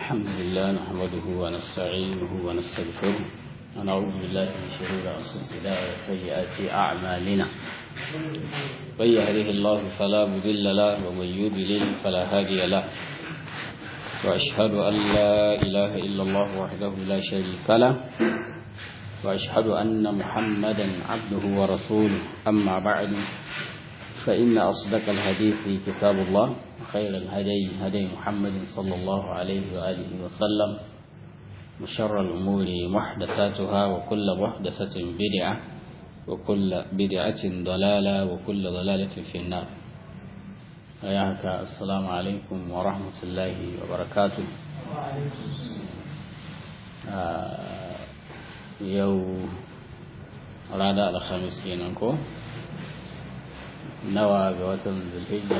الحمد لله نحمده ونستعينه ونستغفره ونعوذ بالله من شرور أنفسنا وسيئات أعمالنا من يهده الله فلا مضل له ومن يضلل فلا هادي له وأشهد أن لا إله إلا الله وحده لا شريك له وأشهد أن محمدا عبده ورسوله أما بعد فإن أصدق الحديث كتاب الله وخير الهدي هدي محمد صلى الله عليه وآله وسلم وشر الأمور محدثاتها وكل محدثة بدعة وكل بدعة ضلالة وكل ضلالة في النار أياك السلام عليكم ورحمة الله وبركاته آه يو رادا الخميس كينانكو nawa ga watan zulhijja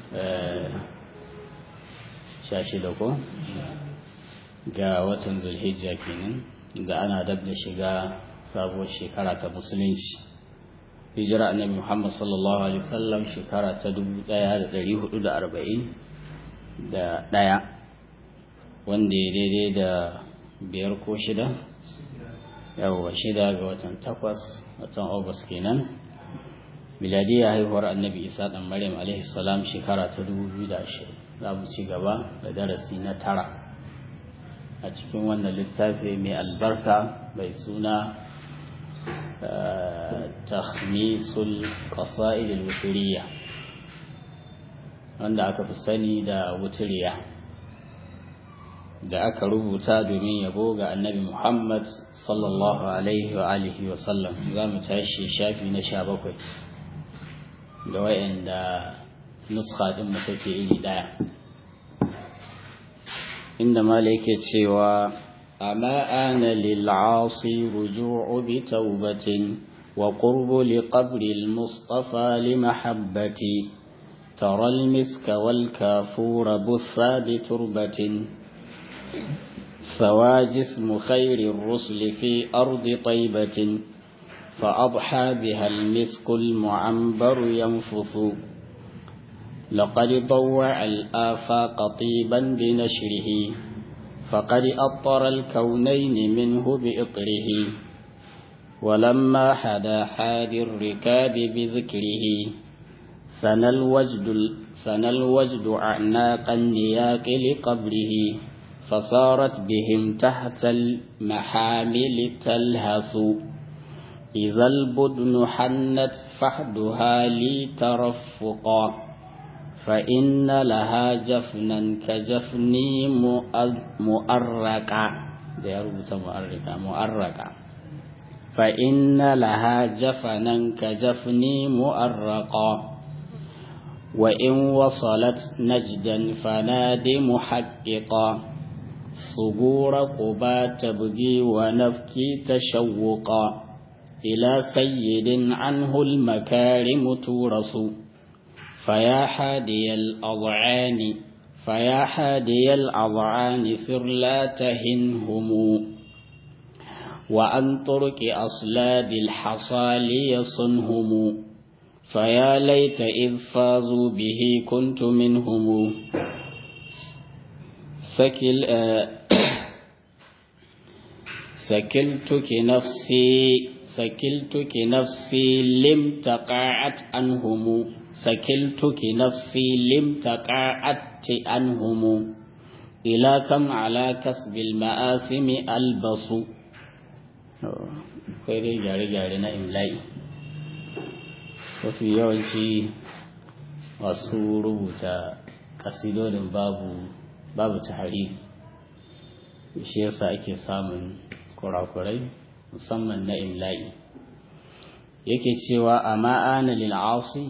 sha shida ko ga watan zulhijja kenan da ana dab da shiga sabuwar shekara ta musulunci hijira annabi muhammad sallallahu alaihi wasallam shekara ta dubu daya da dari hudu da arba'in da daya wanda ya daidai da biyar ko shida yawwa shida ga watan takwas watan august kenan miladiya haihuwar annabi isa dan maryam alaihi salam shekara ta 2020 za mu ci gaba da darasi na tara a cikin wannan littafi mai albarka mai suna tahmisul qasa'id al-wutriya wanda aka fi sani da wutriya da aka rubuta domin yabo ga annabi muhammad sallallahu alaihi wa alihi wa sallam za mu tashi shafi na sha bakwai da wayanda nuska din mu take iri daya inda mala yake cewa amma ana lil asi ruju'u bi tawbatin wa qurbu li qabri al mustafa li mahabbati ترى المسك والكافور بثا بتربة سوى جسم خير الرسل في أرض طيبة فأضحى بها المسك المعنبر ينفث لقد طوع الآفاق طيبا بنشره فقد أطر الكونين منه بإطره ولما حدا حاد الركاب بذكره سنى الوجد, سنى الوجد أعناق النياق لقبره فصارت بهم تحت المحامل تلهث إذا البدن حنت فحدها لي ترفقا فإن لها جفنا كجفني مؤرقا مؤرقا مؤرقا فإن لها جفنا كجفني مؤرقا وإن وصلت نجدا فناد محققا صبور قبا تبغي ونفكي تشوقا إلى سيد عنه المكارم تورث فيا حادي الأضعان فيا حادي الأضعان سر لا تهنهم وأن طرق أصلاب الحصى ليصنهم فيا ليت إذ فازوا به كنت منهم سكل آه سكلتك نفسي سكلتك نفسي لم تقاعت عنهم سكلتك نفسي لم تقاعت عنهم إلى كم على كسب المآثم ألبس خير جاري جاري na imla'i mafi yawanci masu rubuta kasidodin babu babu tahari shi yasa ake samun kurakurai musamman na imla'i yake cewa a ma'ana lil'asi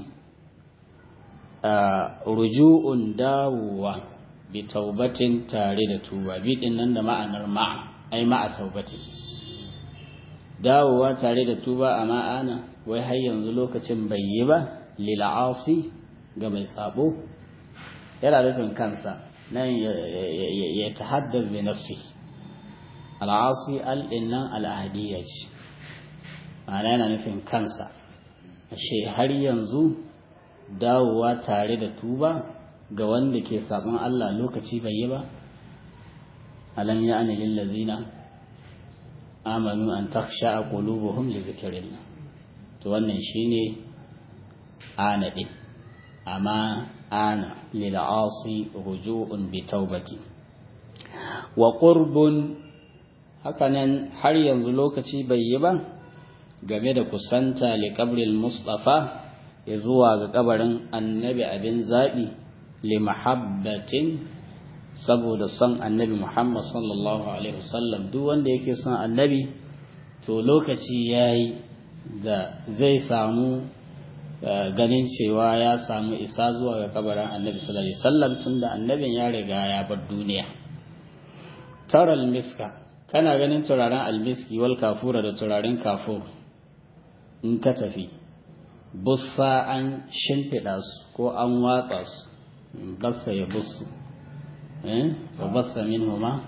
ruju'un dawowa bi taubatin tare da tuba bi din nan da ma'anar ma'a ai ma'a taubatin dawowa tare da tuba a ma'ana wai har yanzu lokacin bai yi ba lil'asi ga mai sabo yana nufin kansa nan ya tahaddas bi nafsi al'asi al'innan al'adiyya ce ma'ana yana nufin kansa ashe har yanzu dawowa tare da tuba ga wanda ke sabon Allah lokaci bai yi ba alam ya'ni lil ladzina amanu an takhsha qulubuhum li zikrillah to wannan shine ana din amma ana lil asi ruju'un bi taubati wa qurbun hakanan har yanzu lokaci bai yi ba game da kusanta li qabril mustafa ya zuwa ga kabarin annabi abin zabi li mahabbatin saboda son annabi Muhammad sallallahu alaihi wasallam duk wanda yake son annabi to lokaci yayi da zai samu ganin cewa ya samu isa zuwa ga kabarin annabi sallallahu alaihi wasallam tunda annabin ya riga ya bar duniya taral miska kana ganin turaren almiski wal kafura da turaren kafur in ka tafi bussa an shimfiɗa su ko an watsa su bassa ya bussu wa bassa min huma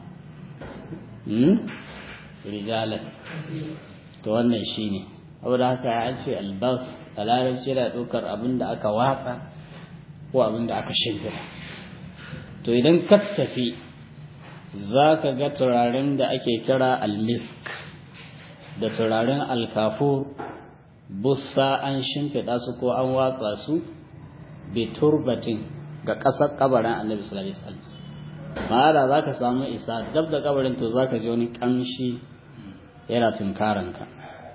rijalan to wannan shine saboda haka an ce albas a larabci da ɗaukar abin da aka watsa ko abin da aka shimfiɗa to idan ka tafi za ka ga turaren da ake kira almisk da turaren alkafur bussa an shimfiɗa su ko an watsa su turbatin ga ƙasar kabarin annabi sallallahu alaihi wasallam ma'ana za ka samu isa dab da kabarin to za ka ji wani ƙamshi yana tunkaranka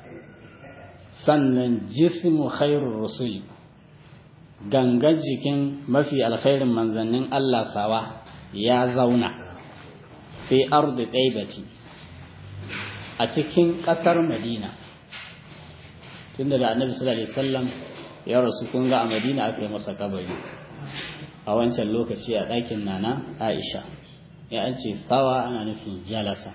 sannan jismu khairur rusuli gangar jikin mafi alkhairin manzannin Allah sawa ya zauna fi ardi ɗaibati a cikin ƙasar madina tunda da annabi sallallahu alaihi wasallam ya rasu kun ga a madina aka yi masa kabari a wancan lokaci a ɗakin nana aisha ya an ce tsawa ana nufin jalasa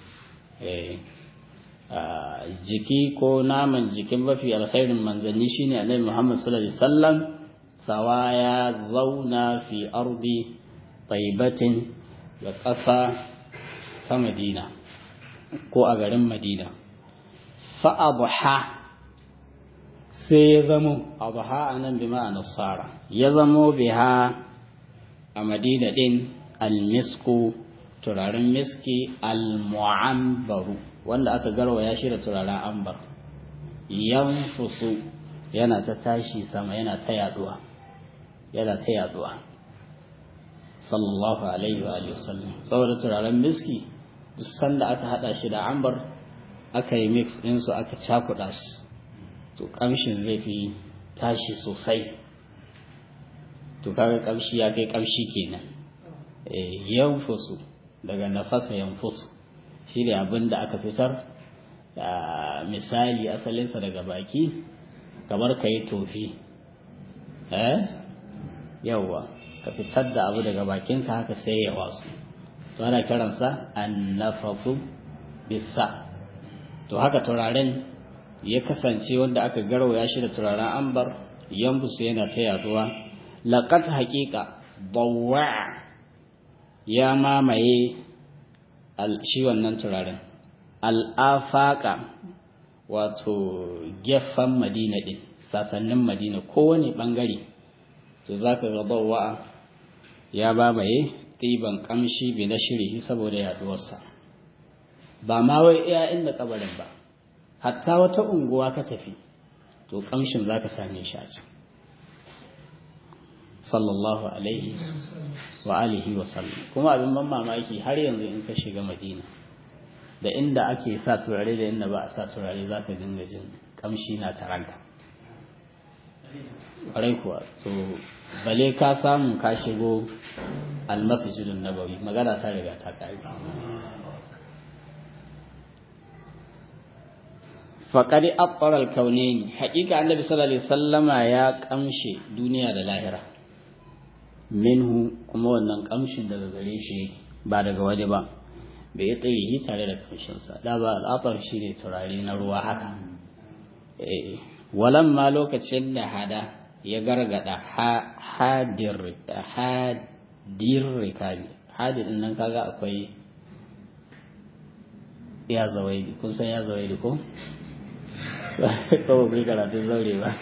jiki ko naman jikin mafi alkhairin manzanni shine annabi muhammad sallallahu alaihi wasallam sawa ya zauna fi ardi taibatin da ƙasa ta madina ko a garin madina fa'abuha sai ya zamo abuha a nan bi ma'ana tsara ya zamo biha a madina ɗin almisku turaren miski almu'ambaru wanda aka garwaya shi da turaren ambar yanfusu yana ta tashi sama yana ta yaduwa yana ta yaduwa sallallahu alaihi wa sallam saboda turaren miski duk sanda aka hada shi da ambar aka yi mix ɗinsu aka cakuɗa su to ƙamshin zai fi tashi sosai to kaga ƙamshi ya kai ƙamshi kenan yanfusu daga nafasa yanfusu shi ne abin da aka fitar misali asalinsa daga baki kamar ka yi tofi eh yawwa ka fitar da abu daga bakinka haka sai ya wasu to ana kiransa annafafu bisa to haka turaren ya kasance wanda aka garwaya shi da turaren ambar yambusu yana ta yaduwa laqad haqiqa bawwa ya mamaye shi wannan turaren al'afaka wato gefen madina din sasannin madina kowane bangare to zaka ga bawwa ya mamaye ɗiban ƙamshi bi na shiri saboda yaduwarsa ba ma wai iya inda kabarin ba hatta wata unguwa ka tafi to ƙamshin za ka same shi a can sallallahu alaihi wa alihi wa sallam kuma abin ban mamaki har yanzu in ka shiga madina da inda ake sa turare da inda ba a sa turare za ka dinga jin ƙamshi na taranka ƙwarai kuwa to bale ka samu ka shigo almasjidun nabawi magana ta riga ta ƙari faƙari abbaral kaunaini haƙiƙa annabi sallallahu alaihi sallama ya ƙamshe duniya da lahira minhu kuma wannan ƙamshin daga gare shi yake ba daga waje ba bai yi tsirihi tare da ƙamshinsa da ba al'afar shi ne turare na ruwa haka walan ma lokacin da hada ya gargada hadir rikabi hadir nan kaga akwai ya zawaidi kun san ya zawaidi ko ko bai karatun zaure ba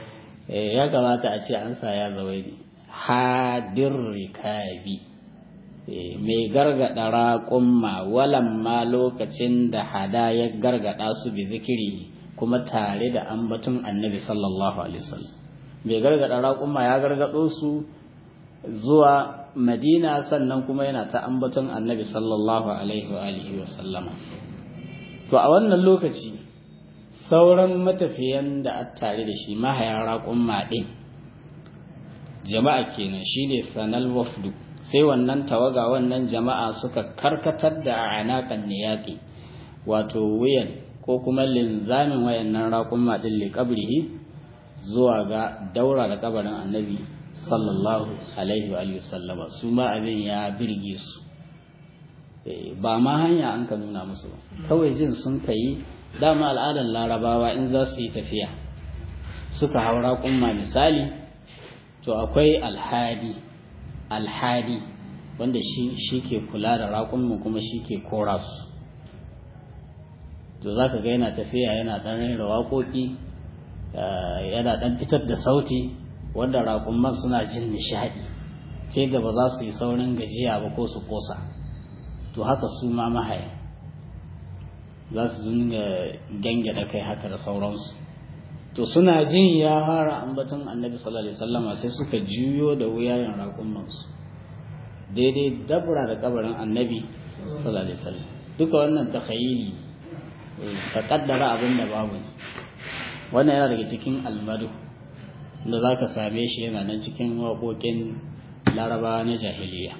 ya kamata a ce an sa ya zawaidi hadir rikabi mai gargada raƙumma walamma lokacin da hada ya gargada su bi zikiri kuma tare da ambaton annabi sallallahu alaihi wasallam mai gargada raƙumma ya gargado su zuwa madina sannan kuma yana ta ambaton annabi sallallahu alaihi wa alihi wasallama to a wannan lokaci sauran matafiyan da a tare da shi mahaya raƙumma ɗin jama'a kenan shine sanal wafdu sai wannan tawaga wannan jama'a suka karkatar da anakan niyaqi wato wuyan ko kuma linzamin wayannan raƙumma ɗin liƙabrihi zuwa ga daura da kabarin annabi sallallahu alaihi wa sallama su ma abin ya birge su ba ma hanya an ka nuna musu kawai jin sun kai dama al'adar larabawa in za su yi tafiya suka haura kumma misali to akwai alhadi alhadi wanda shi shi ke kula da raƙunmu kuma shi ke kora su to za ka ga yana tafiya yana ɗan rera waƙoƙi yana ɗan fitar da sauti wanda raƙumman suna jin nishaɗi ke da ba za su yi saurin gajiya ba ko su kosa to haka su ma mahaya za su zunga gange da kai haka da sauransu to suna jin ya fara ambaton annabi sallallahu alaihi wasallama sai suka juyo da wuyayen raƙummansu daidai dabra da kabarin annabi sallallahu alaihi wasallam duka wannan takhayyili ka kaddara abin da babu wannan yana daga cikin almadu da za ka same shi yana nan cikin waƙoƙin larabawa na jahiliya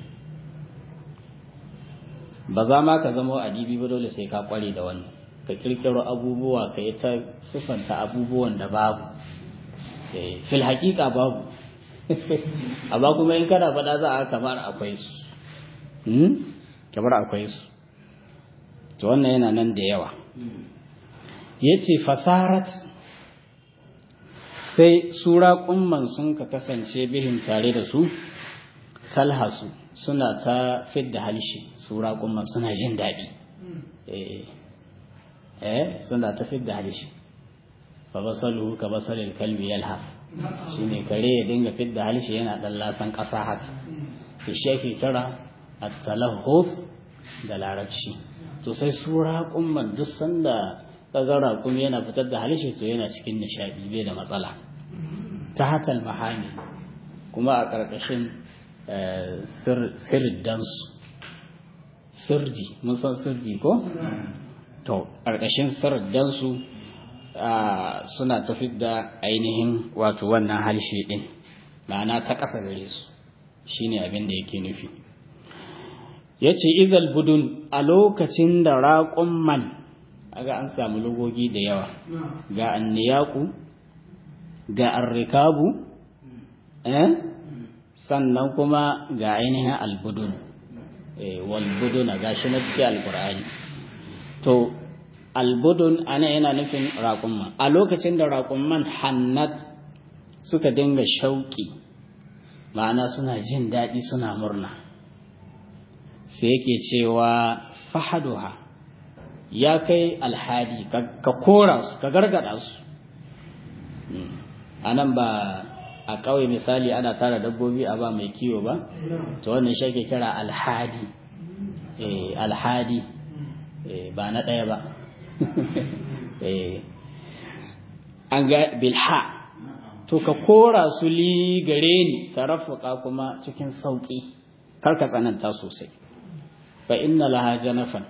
ba za ma ka zama adibi ba dole sai ka kware da wannan ka kirkiro abubuwa ka yi ta siffanta abubuwan da babu fil haƙiƙa babu amma kuma in kana faɗa za a kamar akwai su kamar akwai su to wannan yana nan da yawa ya ce fasarat sai sura kumman sun ka kasance bihin tare da su talhasu suna ta fidda halshe sura kumman suna jin daɗi eh suna ta fidda halshe fa basalu ka basalil kalbi yalhaf shine kare ya dinga fidda halshe yana dan lasan ƙasa haka to shi ake kira at-talahhuf da larabci to sai sura kumman duk sanda kaga raƙum yana fitar da halishe to yana cikin nishaɗi bai da matsala ta hatal mahani kuma a ƙarƙashin sirdansu sirdi mun san sirdi ko to ƙarƙashin sirdansu suna tafi da ainihin wato wannan halishe ɗin ma'ana ta ƙasa gare su shine abin da yake nufi ya ce izal budun a lokacin da raƙumman aga an samu lugogi da yawa ga anniyaku ga arrikabu eh sannan kuma ga ainihin albudun eh walbuduna gashi na cikin alkur'ani to albudun ana yana nufin raƙumman a lokacin da raƙumman hannat suka dinga shauƙi ma'ana suna jin daɗi suna murna sai yake cewa fahaduha ya kai alhadi ka kora su ka gargada su a nan ba a ƙauye misali ana tara dabbobi a ba mai kiwo ba to wannan shi ake kira alhadi alhadi ba na ɗaya ba an ga bilha to ka kora su li gare ni ka rafuka kuma cikin sauƙi kar ka tsananta sosai fa inna laha janafan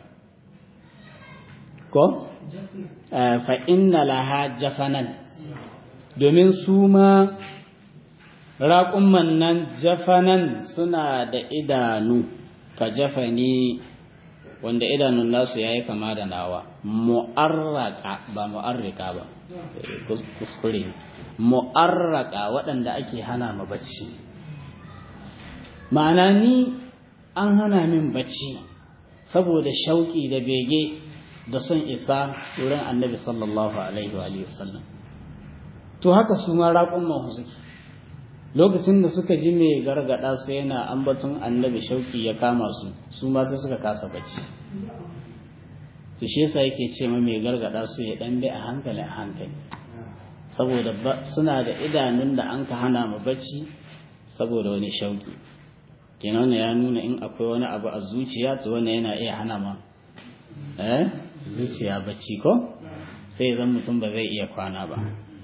ko fa inna laha jafanan domin su ma raƙumman nan jafanan suna da idanu ka jafani wanda idanun nasu ya yi kama da nawa mu'arraka ba mu'arrika ba kuskure mu'arraka waɗanda ake hana ma bacci ma'ana ni an hana min bacci saboda shauƙi da bege da son isa wurin annabi sallallahu alaihi wa sallam to haka su ma raƙumman suke lokacin da suka ji mai gargada su yana ambaton annabi shauki ya kama su su ma sai suka kasa bacci to shi yasa yake ce ma mai gargada su ya dan bi a hankali a hankali saboda suna da idanun da an ka hana mu bacci saboda wani shauki kenan ya nuna in akwai wani abu a zuciya to wannan yana iya hana ma eh zuciya bacci ko sai zan mutum ba zai iya kwana ba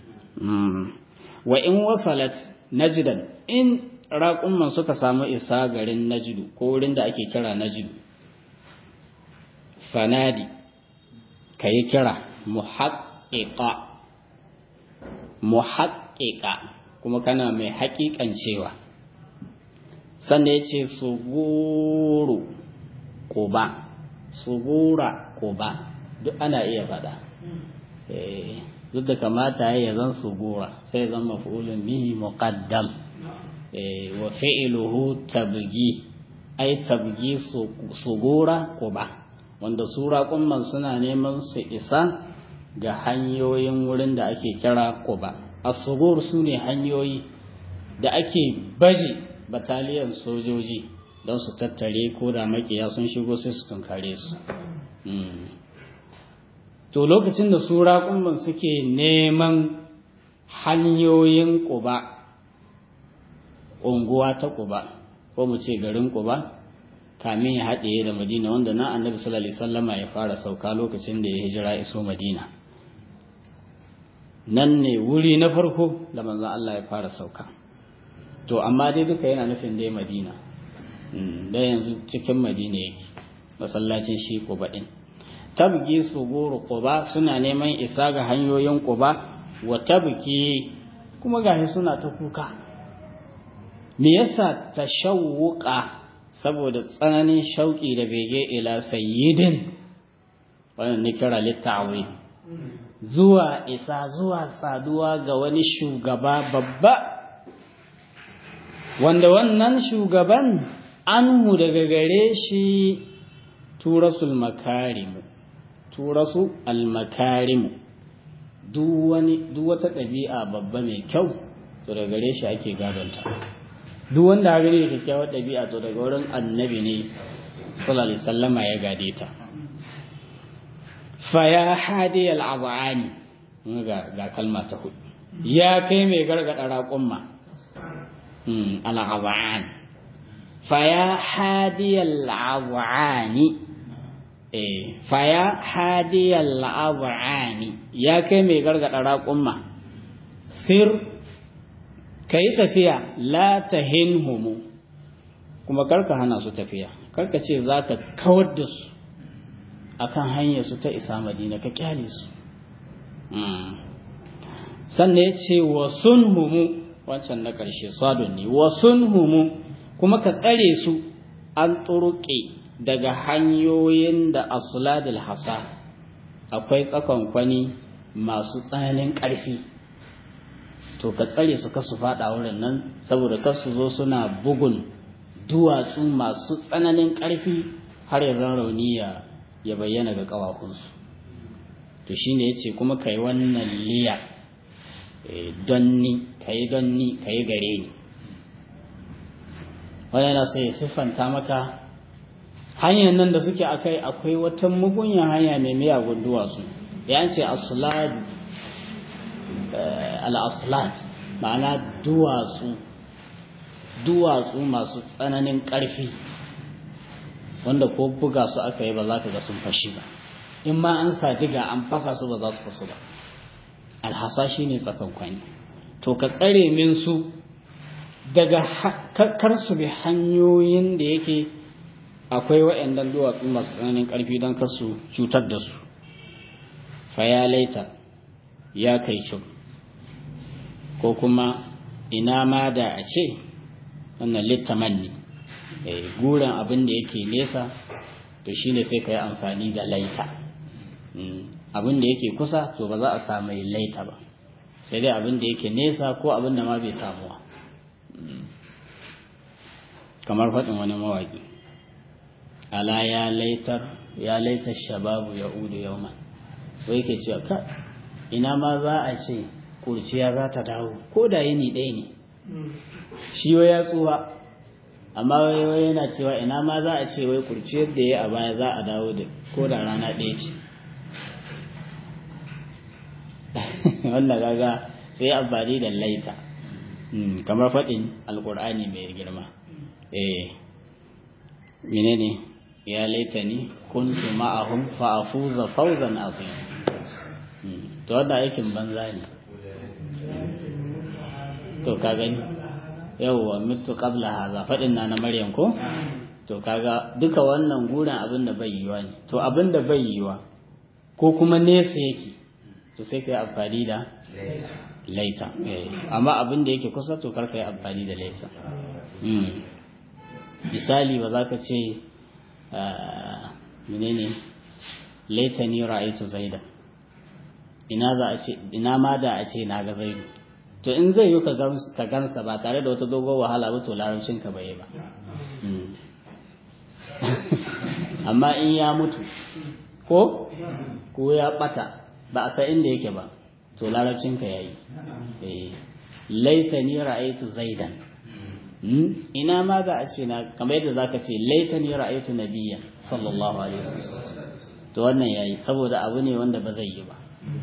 wa in wasalat najdan in raƙumman suka samu isa garin najdu ko wurin da ake kira najdu fanadi ka yi kira muhaƙiƙa muhaƙiƙa kuma kana mai haƙiƙan cewa sannan ya ce suguru ƙuba sugura ƙuba duk ana iya faɗa duk da kamata ya zan sugura sai zan maf'ulun bihi muqaddam wa fi'luhu tabgi ai tabgi sugura quba wanda sura kumman suna neman su isa ga hanyoyin wurin da ake kira quba as-sugur sune hanyoyi da ake baje bataliyan sojoji don su tattare ko da makiya sun shigo sai su tunkare su to lokacin da su raƙumban suke neman hanyoyin ƙuba unguwa ta ƙuba ko mu ce garin ƙuba kamin ya haɗe da madina wanda na annabi sallallahu alaihi wasallama ya fara sauka lokacin da ya hijira iso madina nan ne wuri na farko da manzon Allah ya fara sauka to amma dai duka yana nufin dai madina da yanzu cikin madina yake masallacin shi ƙuba ɗin tabgi suguru quba suna neman isa ga hanyoyin quba wa tabki kuma gashi suna ta kuka me yasa tashawuqa saboda tsananin shauki da bege ila sayyidin wannan ne kira littawi zuwa isa zuwa saduwa ga wani shugaba babba wanda wannan shugaban anhu daga gare shi turasul makarimu turasu almakarimu duk wata ɗabi'a babba mai kyau to daga gare shi ake gadonta duk wanda ha gani da kyakkyawar ɗabi'a to daga wurin annabi ne sallallahu alaihi sallama ya gade ta fa ya hadi al'azani ga ga kalma ta hudu ya kai mai gargada raƙumma al'azan fa ya hadi al'azani faya hadiyar la'abu'ani ya kai mai gargada raƙumma sir ka yi tafiya la ta hinhumu kuma karka hana su tafiya karka ce za ka kawar da su akan hanyar su ta isa madina ka kyale su sannan ya ce wa humu wancan na ƙarshe sadon ne wa humu kuma ka tsare su an turuƙe daga hanyoyin da asladul hasa akwai tsakonkwani masu tsananin ƙarfi to ka tsare su kasu faɗa wurin nan saboda kasu zo suna bugun duwatsu masu tsananin ƙarfi har ya zan rauni ya bayyana ga ƙawakunsu to shine ya ce kuma ka yi wannan liya don ni ka yi don ni ka yi gare ni wani yana sai ya siffanta maka hanyar nan da suke akai akwai wata mugunyar hanya mai miyagun duwatsu ya ce aslad al-aslat ma'ana duwatsu duwatsu masu tsananin ƙarfi wanda ko buga su aka yi ba za ka ga sun fashi ba in ma an sa diga an fasa su ba za su fasu ba alhasa shi ne tsakankwani to ka tsare min su daga kar su bi hanyoyin da yake akwai waɗannan duwatsu masu tsananin ƙarfi don kar su cutar da su fa ya laita ya kai cin ko kuma ina ma da a ce wannan littamanni guren abin da yake nesa to shine sai ka yi amfani da laita abin da yake kusa to ba za a samu laita ba sai dai abin da yake nesa ko abin da ma bai samuwa kamar faɗin wani mawaƙi ala ya laitar ya laitar shababu ya udu yauman wai ke cewa ka ina ma za a ce kurciya za ta dawo ko da yini ɗaya ne shi wai ya tsuwa amma wai yana cewa ina ma za a ce wai kurciyar da ya a baya za a dawo da ko da rana ɗaya ce wannan gaga sai amfani da laita kamar faɗin alƙur'ani mai girma eh menene ya laitani kuntu ma'ahum fa afuza fawzan azim to wanda aikin banza ne to ka gani yawwa mitu qabla hadha fadin na na maryam ko to kaga duka wannan gurin abin da bai yiwa ne to abin da bai yiwa ko kuma nesa yake to sai ka yi amfani da laita amma abin da yake kusa to karka yi amfani da laisa misali ba za ka ce menene laita ni ra'aitu zaida ina za a ce ina ma da a ce na ga zaidu to in zai yi ka gansa ba tare da wata dogon wahala ba to larabcin ka bai ba amma in ya mutu ko ko ya bata ba a san inda yake ba to larabcin ka yayi laita ni ra'aitu zaidan ina ma za a ce na kamar yadda zaka ce laita ni ra'aitu nabiyyan sallallahu alaihi wasallam to wannan yayi saboda abu ne wanda ba zai yi ba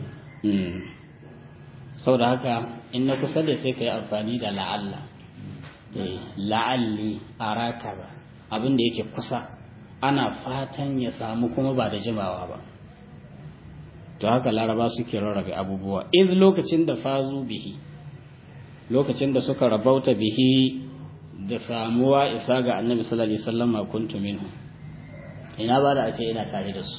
saboda haka in na kusa da sai ka yi amfani da la'alla la'alli araka ba abin da yake kusa ana fatan ya samu kuma ba da jimawa ba to haka laraba suke rarrabe abubuwa iz lokacin da fazu bihi lokacin da suka rabauta bihi da samuwa isa ga annabi sallallahu alaihi wasallam kuntu minhu ina ba da a ce ina tare da su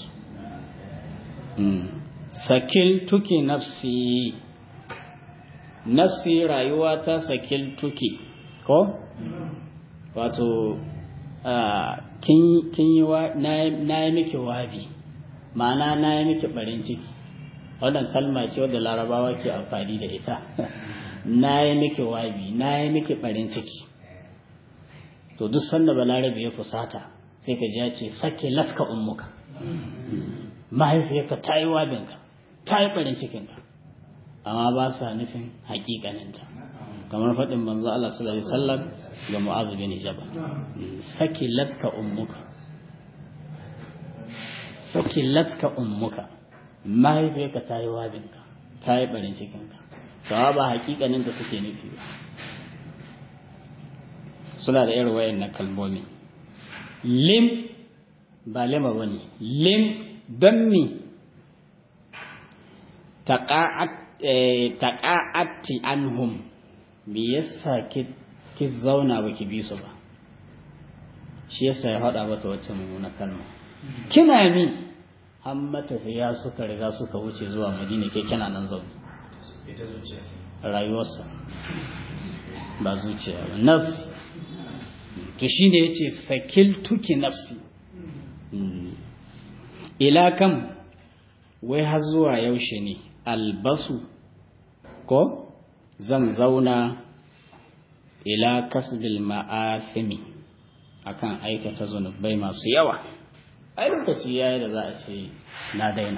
sakil tuki nafsi nafsi rayuwa ta sakil tuki ko wato kin yi wa na yi miki wabi ma'ana na yi miki barin ciki wannan kalma ce wadda larabawa ke amfani da ita na yi miki wabi na yi miki barin ciki to duk sanda balarabe ya kusata sai ka ji ya ce sake latka ummuka mahaifiyarka ta yi wabinka ta yi barin cikinka amma ba sa nufin hakikaninta kamar faɗin manzo Allah sallallahu alaihi wasallam ga Mu'adh bin Jabal saki latka ummuka saki latka ummuka mahaifiyarka ta yi wabinka ta yi barin cikinka kawa ba hakikanin da suke nufi ba suna da irin wayan na kalmomi lim ba lima bane lim don mi taƙa'atti anhum me yasa ki zauna ba ki bi su ba shi yasa ya faɗa mata wacce mummuna kalma kina mi an matafiya suka riga suka wuce zuwa madina ke kina nan zaune rayuwarsa ba zuciya ba nafsi to shi ne ya ce sakil tuki nafsi ila kam wai har zuwa yaushe ne albasu ko zan zauna ila kasbil ma'athimi akan aikata zunubai masu yawa ai lokaci yayi da za a ce na daina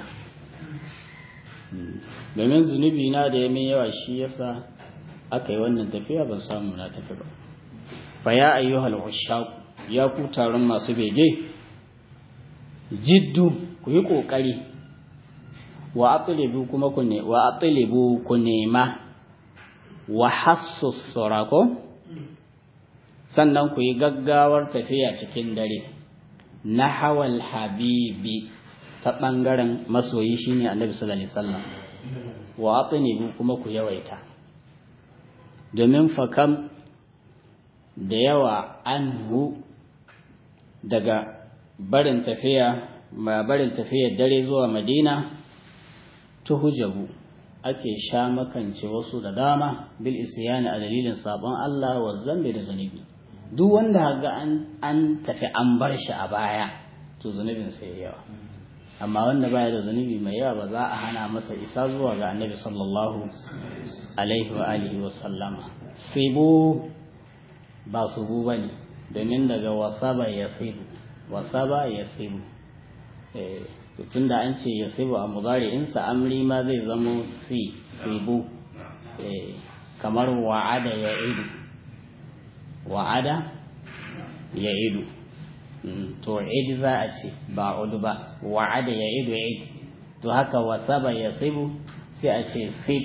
domin zunubi na da ya min yawa shi yasa aka yi wannan tafiya ban samu na tafi ba fa ya ayyuhal ushaq ya ku taron masu bege jiddu ku yi kokari wa atlibu kuma ku ne wa atlibu ku nema wa hassu surako sannan ku yi gaggawar tafiya cikin dare na hawal habibi ta ɓangaren masoyi shine annabi sallallahu alaihi wasallam wa atlibu kuma ku yawaita domin fakam da yawa anhu daga barin tafiya ma barin tafiyar dare zuwa madina tuhujabu ake sha makance wasu da dama bil isyani a dalilin sabon Allah wa zambi da zunubi duk wanda ga an an tafi an bar shi a baya to zunubin sai yawa amma wanda baya da zunubi mai yawa ba za a hana masa isa zuwa ga annabi sallallahu alaihi wa alihi wa sallama sibu ba su bu bane domin daga wasaba ya sibu wasaba ya sibu tun da an ce ya sibu a mudari'insa amri ma zai zamo si sibu kamar wa'ada ya idu wa'ada ya idu to id za a ce ba udu ba wa'ada ya idu id to haka wasaba ya sibu sai a ce sib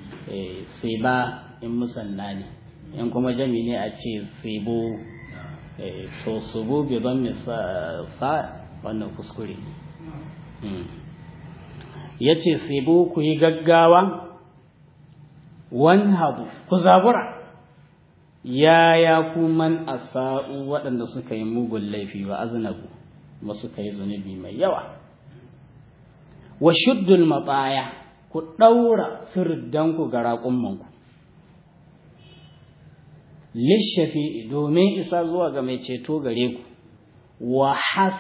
siba in musanna ne in kuma jami ne a ce sibu to subu bi don sa wannan kuskure ya ce sibu ku yi gaggawa wani habu ku zabura yaya ku man asa'u waɗanda suka yi mugun laifi ba aznabu ba suka yi zunubi mai yawa wa shuddul matsaya ku ɗaura sirdanku ga raƙummanku lishafi domin isa zuwa ga mai ceto gare ku wa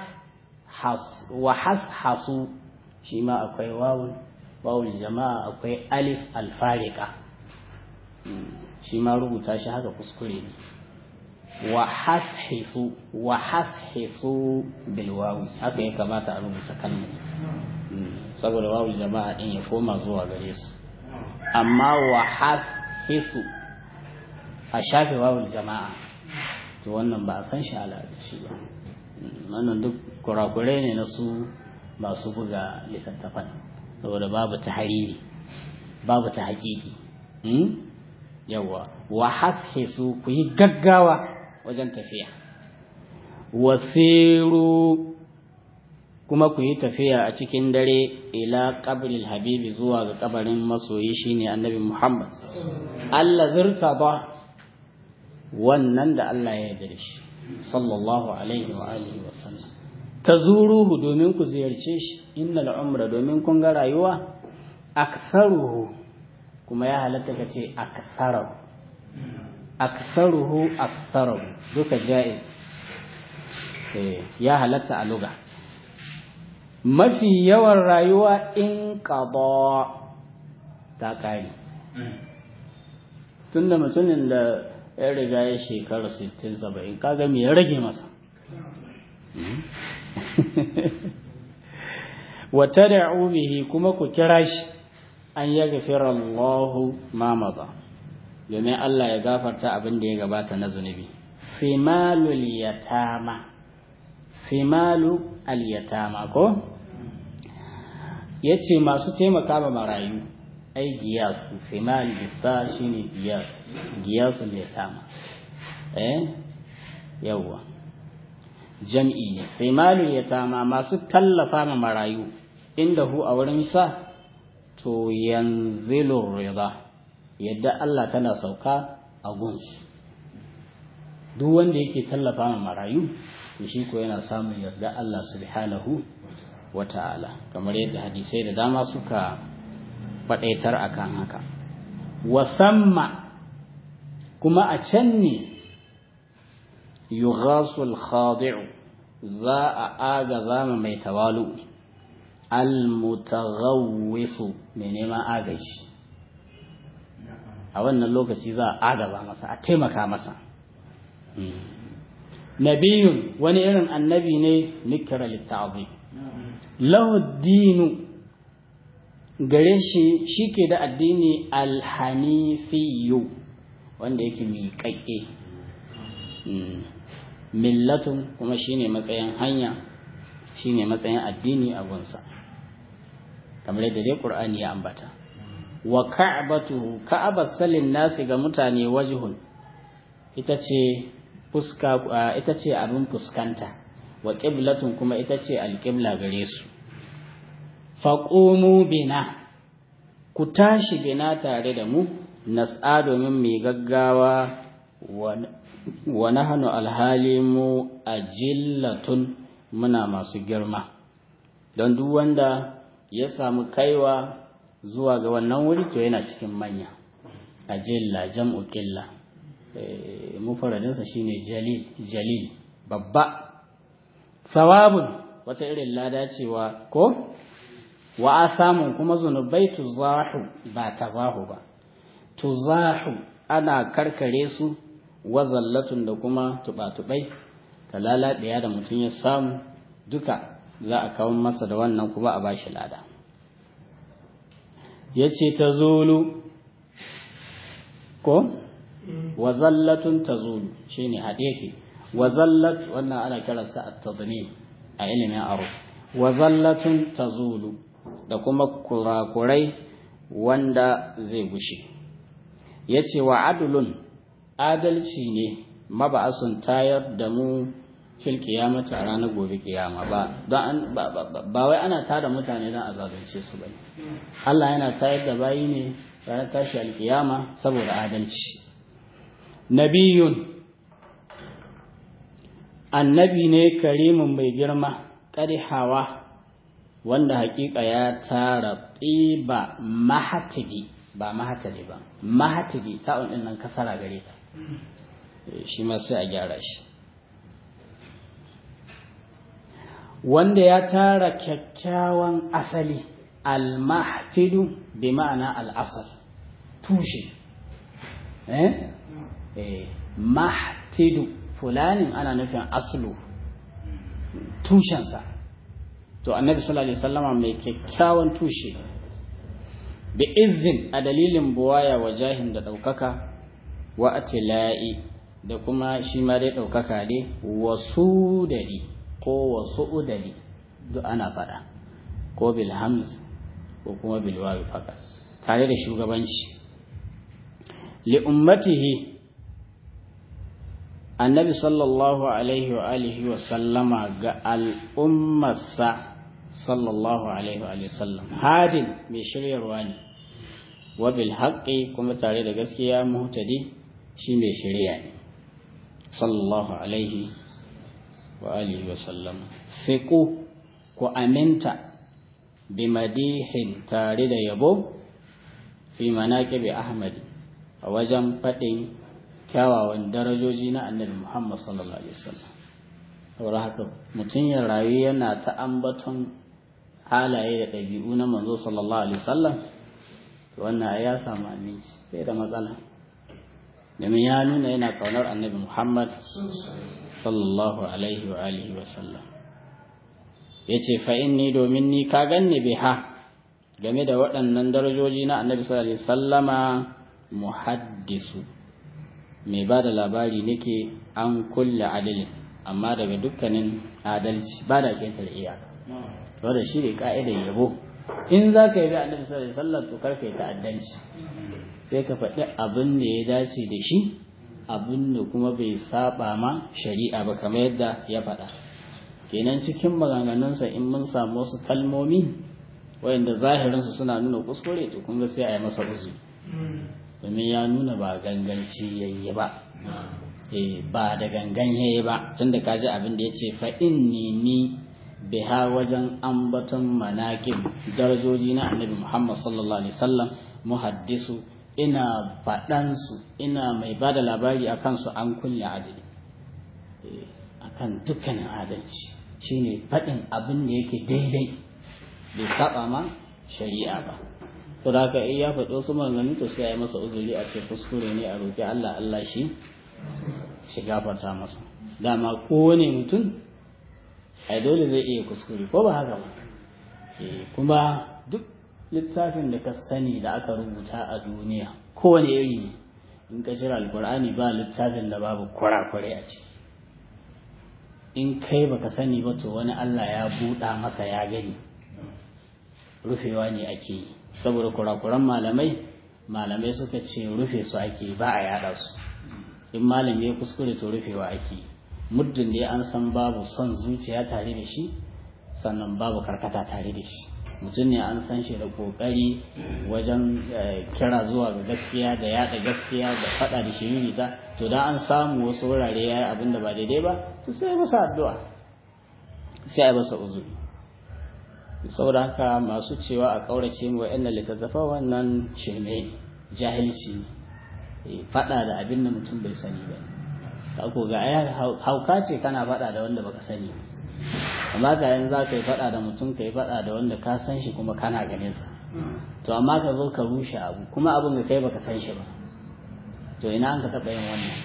has hasu shi ma akwai wawul wawul jama'a akwai alif alfarika shi ma rubuta shi haka kuskure ne wa hashisu wa hashisu bil wawi haka ya kamata a rubuta kalmar saboda wawul jama'a din ya koma zuwa gare su amma wa hashisu a shafe wawul jama'a to wannan ba a san shi shi ba wannan duk kurakurai ne na su masu buga littattafan saboda babu ta hariri babu ta hakiki yawa wa hashisu ku yi gaggawa wajen tafiya wasiru kuma ku yi tafiya a cikin dare ila qabril habibi zuwa ga kabarin masoyi shine annabi Muhammad Allah zurta ba wannan da Allah ya yarda shi sallallahu alaihi wa alihi wa sallam tazuruhu domin ku ziyarce shi innal umra domin kun ga rayuwa aksaruhu kuma ya halatta ka ce aksaruhu aksaruhu aksaruhu duka jaiz ya halatta a luga mafi yawan rayuwa in qada ta kare tunda mutumin da ya riga ya shekara 60-70 kaga me ya rage masa wata da bihi kuma ku kira shi an ya gafira Allahu ma maza domin Allah ya gafarta abin da ya gabata na zunubi fimalul yatama fimalu al-yatama ko yace masu taimaka ma marayu ai giyasu fimal bisa shine giyas giyasul yatama eh yawa jam'i ne fimalul yatama masu tallafa ma marayu inda hu a wurin sa to yanzilu rida yadda Allah tana sauka a gunsu duk wanda yake tallafa ma marayu to shi ko yana samun yarda Allah subhanahu wata'ala kamar yadda hadisai da dama suka faɗaitar akan haka wasamma kuma a can ne yughasul khadi'u za a aga zama mai tawalu almutaghawwisu mai neman agaji a wannan lokaci za a agaba masa a taimaka masa nabiyun wani irin annabi ne nikira litta'zim lahu dinu gare shi shike da addini alhanifiyu wanda yake miƙaƙƙe millatun kuma shine matsayin hanya shine matsayin addini a gunsa kamar yadda dai qur'ani ya ambata wa ka'batuhu ka'abar salin nasi ga mutane wajhun ita ce fuska ita ce abin fuskanta wa qiblatun kuma ita ce alqibla gare su faqumu bina ku tashi bina tare da mu nas'a domin mai gaggawa wa nahnu alhalimu ajillatun muna masu girma don duk wanda ya samu kaiwa zuwa ga wannan wuri to yana cikin manya ajilla jam'u qilla mufaradinsa shine jalil jalil babba sawabun wata irin lada cewa ko wa asamun kuma zunubai tuzahu ba tazahu ba tuzahu ana karkare su wazallatun da kuma tubatubai talala ɗaya da mutum ya samu duka za a kawo masa da wannan kuma a bashi lada ya ce ta zulu ko wazallatun ta zulu shi ne haɗe ke wazallat wannan ana kiransa a tazini a ilimin aro wazallatun ta zulu da kuma kurakurai wanda zai gushe ya ce wa adulun adalci ne maba'asun tayar da mu fil kiyamata a ranar gobe kiyama ba don ba wai ana tada mutane don a zalunce su bane Allah yana tayar da bayi ne ranar tashi alkiyama saboda adalci nabiyun annabi ne karimin mai girma hawa wanda hakika ya tara tsiba mahatigi ba mahatigi ba mahatigi ta'un din nan kasara gare ta shi ma sai a gyara shi wanda ya tara kyakkyawan asali al-mahtidu bi ma'ana al-asal tushe eh eh mahtidu fulanin ana nufin aslu tushensa to annabi sallallahu alaihi wasallama mai kyakkyawan tushe bi izin a dalilin buwaya wa jahin da ɗaukaka wa atila'i da kuma shi ma dai ɗaukaka dai wasu dari ko wasu udari duk ana faɗa ko bil hamz ko kuma bil wawi faɗa tare da shugabanci li ummatihi annabi sallallahu alaihi wa alihi wa sallama ga al'ummarsa sallallahu alaihi wa sallam hadin mai shiryarwa ne wa bil haqqi kuma tare da gaskiya muhtadi shi mai shirya ne sallallahu alaihi wa alihi wa sallam fiqu ku aminta bi madihin tare da yabo fi manaqibi ahmadi a wajen faɗin kyawawan darajoji na annabi Muhammad sallallahu alaihi wasallam saboda haka mutum ya rayu yana ta ambaton halaye da ɗabi'u na manzo sallallahu alaihi wasallam to wannan ya samu aminci sai da matsala domin ya nuna yana kaunar annabi Muhammad sallallahu alaihi wa alihi wasallam yace fa inni domin ni ka ganni biha game da waɗannan darajoji na annabi sallallahu alaihi wasallama muhaddisu mai ba da labari nake an kulle adalin amma daga dukkanin adalci ba da ƙetar iyaka wadda shi ne ka'idar yabo in za ka yi da annabi sallallahu alaihi wasallam to karka yi ta'addanci sai ka faɗi abin da ya dace da shi abin da kuma bai saba ma shari'a ba kamar yadda ya faɗa kenan cikin maganganunsa in mun samu wasu kalmomi wayanda zahirinsu suna nuna kuskure to kun ga sai a yi masa uzuri domin ya nuna ba ganganci yayi ba ba da gangan yayi ba tunda ka ji abin da ya ce fa inni ni biha wajen ambaton manaƙib darajoji na annabi Muhammad sallallahu alaihi wasallam muhaddisu ina faɗansu ina mai ba da labari a kansu an kulle adali akan dukkanin adalci shine faɗin abin da yake daidai bai saba ma shari'a ba to da haka ya faɗo su maganganu to sai a yi masa uzuri a ce kuskure ne a roƙi Allah Allah shi shi gafarta masa dama kowane mutum ai dole zai iya kuskure ko ba haka ba kuma duk littafin da ka sani da aka rubuta a duniya kowane iri ne in ka cire alkur'ani ba littafin da babu kurakurai a ciki in kai baka sani ba to wani Allah ya buɗa masa ya gani rufewa ne ake yi saboda kurakuran malamai malamai suka ce rufe su ake ba a yada su in malami ya kuskure to rufewa ake muddin da an san babu son zuciya tare da shi sannan babu karkata tare da shi mutum ne an san shi da kokari wajen kira zuwa ga gaskiya da yada gaskiya da fada da shiririta to da an samu wasu wurare ya yi abin da ba daidai ba to sai masa addu'a sai a masa uzuri saboda haka masu cewa a kaurace mu wa'annan littattafa wannan shirme jahilci fada da abin da mutum bai sani ba ka ko ga ayar hauka ce kana fada da wanda baka sani amma ga yanzu za ka yi fada da mutum ka yi fada da wanda ka san shi kuma kana ganin sa to amma ka zo ka rushe abu kuma abin da kai baka san shi ba to ina an ka taɓa yin wannan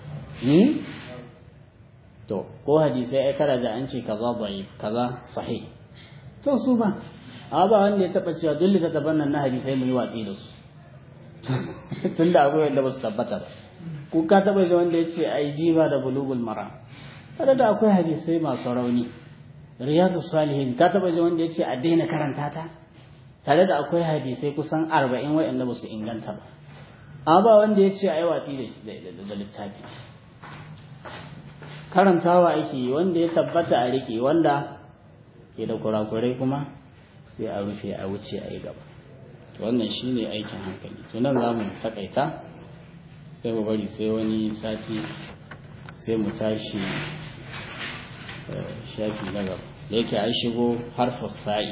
to ko hadisai ai kada da an ce kaza bai kaza sahih to su ba a ba wanda ya taba cewa duk littattafan nan na hadisai mu yi watsi da su tun da akwai wanda ba su tabbata ba ko ka taba ji wanda ya ce ai jiba da bulugul mara kada da akwai hadisai masu rauni riyadu salihin ka taba ji wanda ya ce a daina karanta ta tare da akwai hadisai kusan arba'in wa'anda ba su inganta ba amma ba wanda ya ce a yi watsi da littafi karantawa ake yi wanda ya tabbata a rike wanda ke da kurakurai kuma sai a rufe a wuce a yi gaba wannan shine aikin hankali tunan za mu takaita sai mu bari sai wani sati sai mu tashi shafi na gaba da yake an shigo harfar sa'i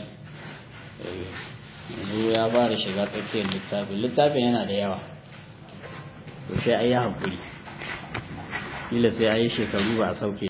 yanzu ya fara shiga tsakiyar littafin littafin yana da yawa to sai a yi haƙuri kila sai a yi shekaru ba a sauke